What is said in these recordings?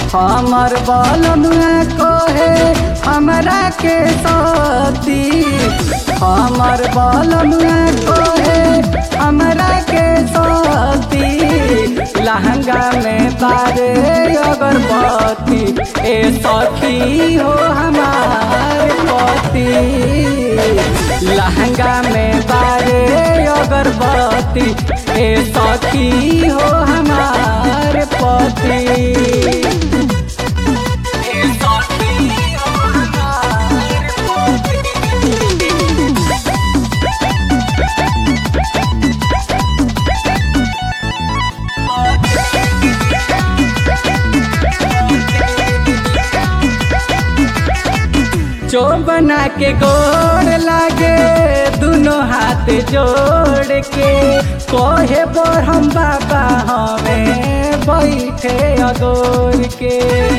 हमर बलमुआ कहे हमरा के सती हमर बलमुआ कहे हमरा के सती लहंगा में बारे अगरबत्ती ए सखी हो हमार पति लहंगा में बारे अगरबत्ती ए सखी हो हमार पति ए सखी हो हमार पति जो बना के गोड़ लागे दोनों हाथ जोड़ के कोहे पर हम बाबा हमें बैठे अगोर के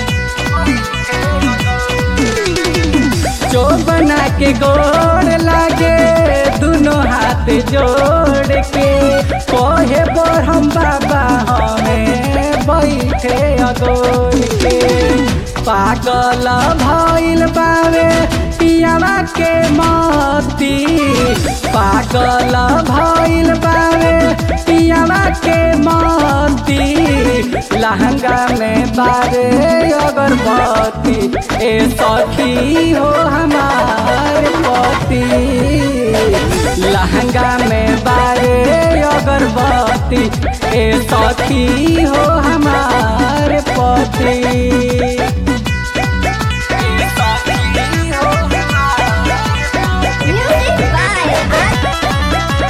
जो बना के गोड़ लागे दोनों हाथ जोड़ के कोहे पर हम बाबा हमें बैठे अगोर के पागल भइल बावे पियावा के मती पागल भइल बावे पियावा के मती लहंगा में बारे अगरबत्ती ए सखी हो हमार पति लहंगा में बारे अगरबत्ती ए सखी हो हमार पति Music by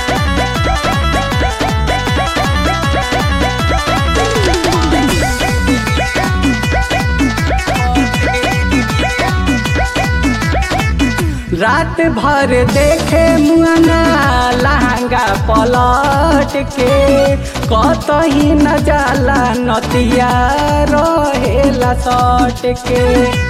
रात भर देखे मुआना लहंगा पलट के कतही न जाला नतिया रहेला सट के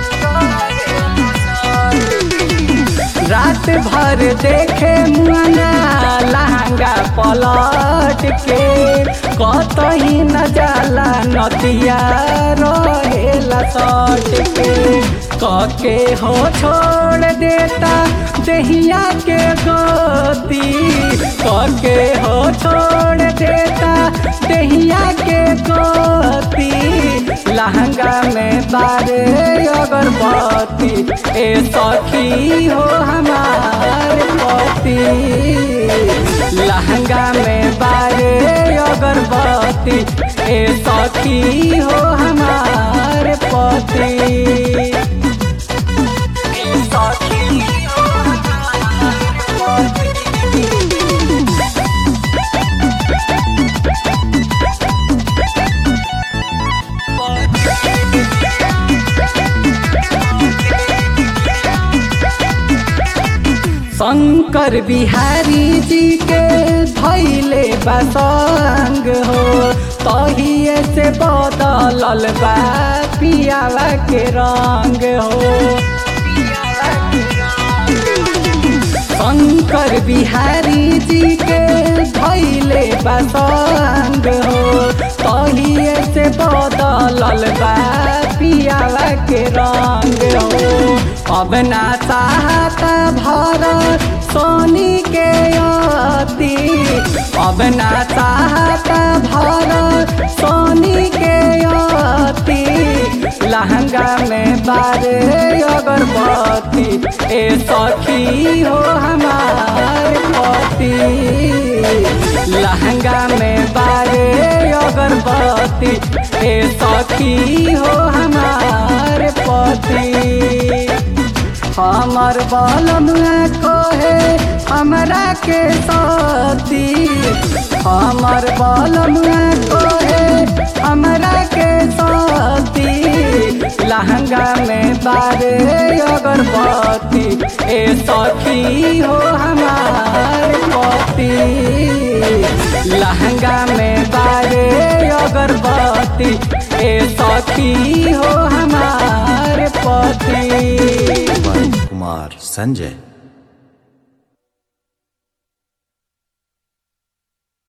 रात भर देखे मुआना लहंगा पलट के कतही न जाला नतिया रहेला सट के कके हो छोड़ देता दहिया के गोदी कके हो छोड़ देता दहिया के गोदी लहंगा में बारे अगरबत्ती ए सखी हो हमार पति लहंगा में बारे अगरबत्ती ए सखी हो हमार पति ए सखी हो हमार पति शंकर बिहारी जी के धैले बसंग हो तहिए से बदलल बा पियावा के रंग हो शंकर बिहारी जी के धैले बसंग हो तहिए से बदलल बा पियावा के रंग हो अब ना चाहता भरत सोनी के अति अब ना चाहता भरत सोनी के अति लहंगा में बारे अगरबत्ती ए सखी हो हमार पति लहंगा में बारे अगरबत्ती ए सखी हो हमार पति हमर बलमुआ कहे हमरा के सती हमर बलमुआ कहे हमरा के सती लहंगा में बारे अगरबत्ती ए सखी हो हमार पति लहंगा में बारे अगरबत्ती ए सखी हो हमार पति कुमार संजय